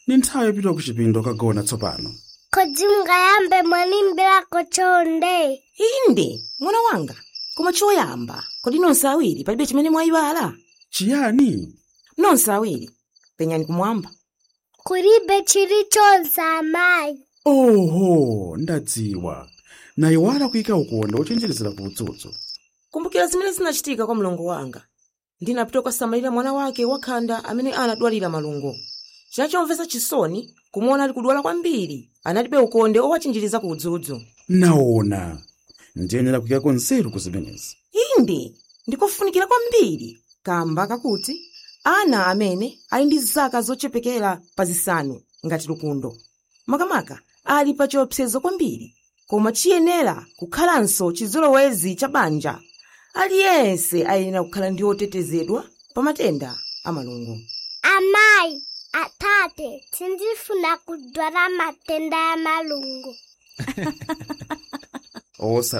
ni nthawi yopita ku chipinda kagona tsopano kodi mungayambe mwanimbirako chonde inde mwana wanga koma choyamba kodi nonse awiri palibe chimene mwayiwala chiyani nonse awiri penyani kumwamba kulibe chilichonse amayi oho ndadziwa nayiwala kuyika ukonde ochenjerezera ku udzudzu kumbukira zimene zinachitika kwa mlongo wanga ndinapita kukasamalira mwana wake wakhanda amene anadwalira malungo chinachomvetsa chisoni kumuona ali kudwala kwambiri analibe ukonde owachinjiriza ku udzudzu naona ndiyenera kuyikako nzeru ku zimenezi inde ndikofunikira kwambiri kamba kakuti ana amene ali ndi zaka zochepekera pa zisanu ngati lukundo makamaka ali pa chiopsezo kwambiri koma chiyenera kukhalanso chizolowezi cha banja aliyense ayenera kukhala ndi otetezedwa pa matenda a malungo amayi atate sindifuna kudwala matenda ya malungo osa